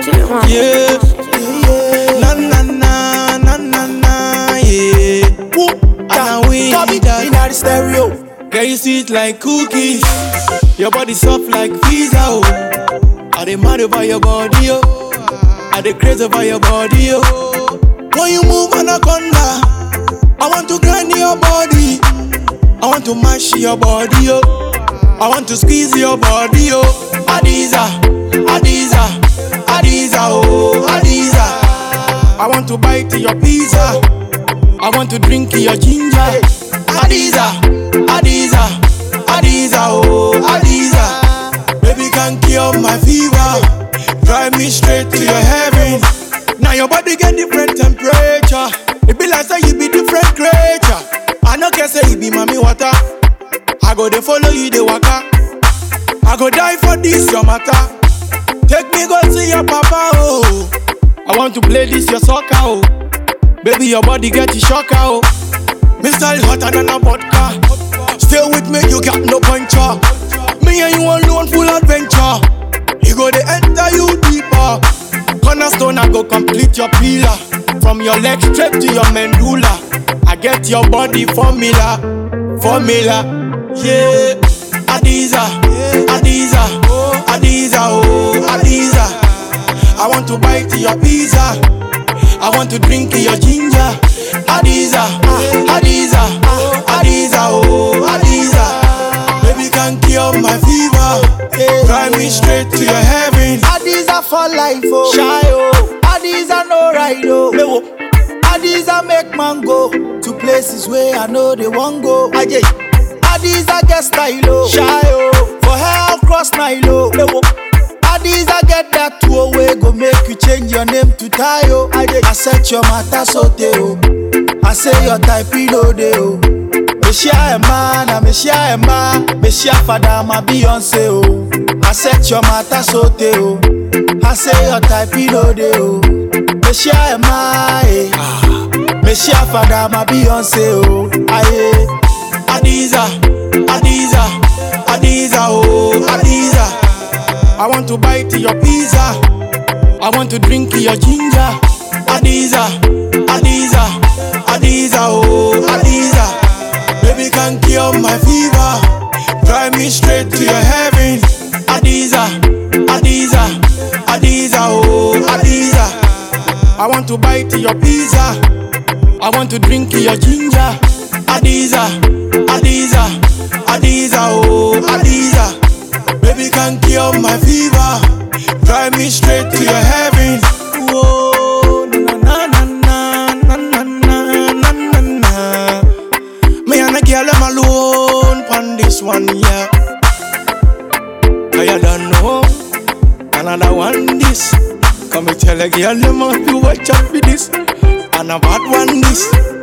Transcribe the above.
Yeah, na na na na na na, yeah. And we Copy that. in the stereo. Girl, you sweet like cookies. Your body soft like pizza, oh. I dey mad over your body, oh. I dey crazy over your body, oh. When you move anaconda, I want to grind your body. I want to mash your body, oh. I want to squeeze your body, oh. Adiza, Adiza, Adiza, oh, Adiza. I want to bite your pizza. I want to drink your ginger. Adiza, Adiza, Adiza, oh, Adiza. Baby can cure my fever. Drive me straight to your heaven. Now your body get different temperature. It be like say you be different creature. I no care say you be mommy water. I go dey follow you dey waka. I go die for this your matter. Take me go see your papa oh. I want to play this your soccer oh. Baby your body get you shocker oh. Me style hotter than a vodka. Stay with me you got no puncher. Me and you alone full adventure. You go dey enter you deeper. Cornerstone I go complete your pillar. From your leg straight to your medulla. I get your body formula, formula. Yeah, Adiza, Adiza, Adiza, oh Adiza. I want to bite your pizza. I want to drink your ginger. Adiza, Adiza, Adiza, oh Adiza. Baby can cure my fever. Drive me straight to your heaven. Adiza for life, oh. Shy, oh. Adiza no ride, oh. Lewo. Adiza make man go to places where I know they won't go. Aje. Adiza get style, oh. Shy, oh. For hell cross Nile, oh. Lewo. Adiza get that two away, go make you change your name to Tayo. Aje. I set your matter so oh. I say your type, you know, they, oh. Meshia Emma, na Meshia Emma, Meshia Fada, my Beyonce, oh. I set your matter so oh. I say your type, you know, they, oh. Meshia Emma, eh. Meshia Fada, my Beyonce, oh. Aye. Adiza, Adiza, Adiza, oh Adiza. I want to bite your pizza. I want to drink your ginger. Adiza, Adiza, Adiza, oh Adiza. Baby can cure my fever. Drive me straight to your heaven. Adiza, Adiza, Adiza, oh Adiza. I want to bite your pizza. I want to drink your ginger. Adiza, Adiza, Adiza, oh Adiza. Baby can cure my fever. Drive me straight to your heaven. Whoa, na na na na na na na na na. Me and a girl am alone on this one, yeah. I don't know another one this. Come and tell a girl you must be watch out for this. And a bad one this.